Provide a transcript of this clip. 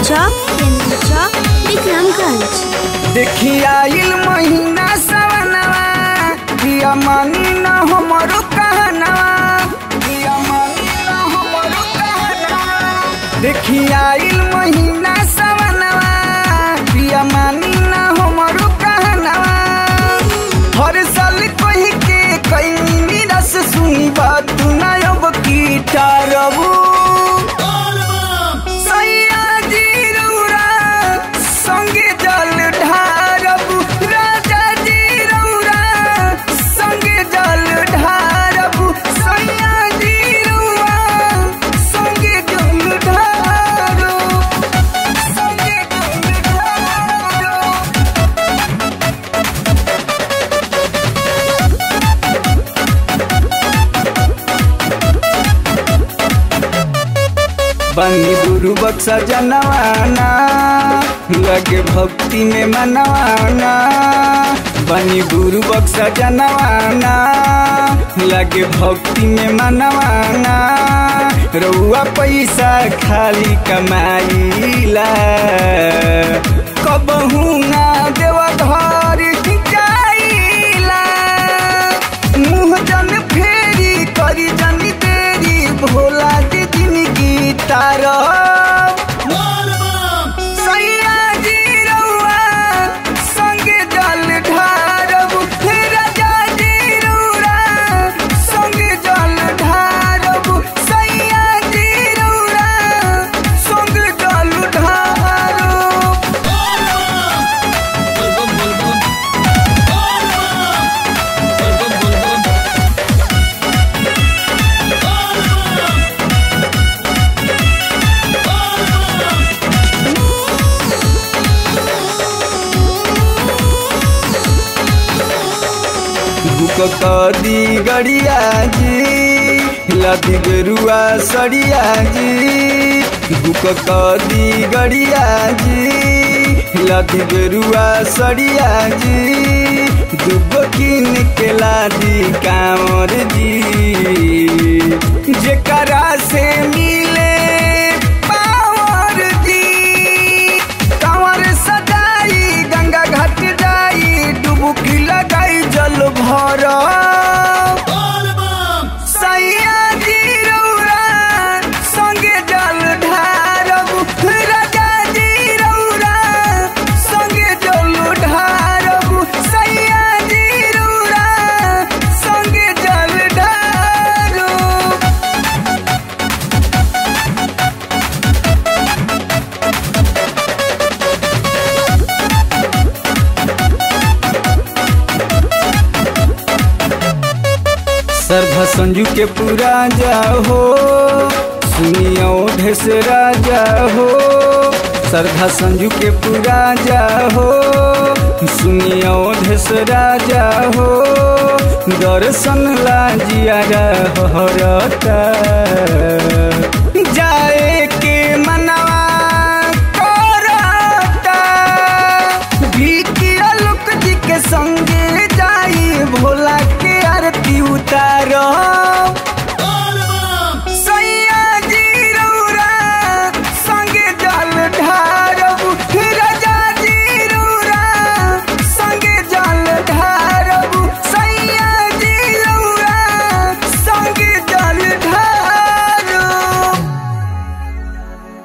चौक केंद्र चौक विक्रमगंज देखी आइल महीना सवनवा पिया मानी न हमरो कहनवा पिया मानी न हमरो कहनवा देखी आइल महीना सवनवा पिया मानी न हमरो कहनवा हर साल कही के कई निरस सुनी बात ना अब की टारबू सैया जी रौरा संगे जल ढारबू राजा जी रौरा संगे जल ढारबू सैया जी रौरा संगे जल ढारो संगे जल ढारो बनी गुरु बक्सा जनवाना लगे भक्ति में मनवाना बनी गुरु बक्सा जनवाना लगे भक्ति में मनवाना रउआ पैसा खाली कमाइला कबहू ना देवा घर जाइला मुँह जन फेरी करी जन देरी भोला जी जिंदगी तारा सैया जी रउआ संगे जल ढारबू राजा जी रउरा संगे जल ढारबू सैया जी रउरा संगे जल ढारो बुक कदी गड़िया जी लदी बेरुआ सड़िया जी बुक कदी गड़िया जी लदी बेरुआ सड़िया जी दुगो किन के लादी कांवर जी जेकरा से मिले पावर जी कांवर सजाई गंगा घाट जाई डुबकी लगाई जल भर सैया जी रौरा संगे जल ढारबू राजा जी रौरा संगे जल ढारबू सैया जी रौरा संगे जल ढारू श्रद्धा संजू के पूरा जाहो सुनियो ढेस राजा हो श्रद्धा संजू के पूरा जाहो सुनियो ढेस राजा हो दर्शन ला जिया हरता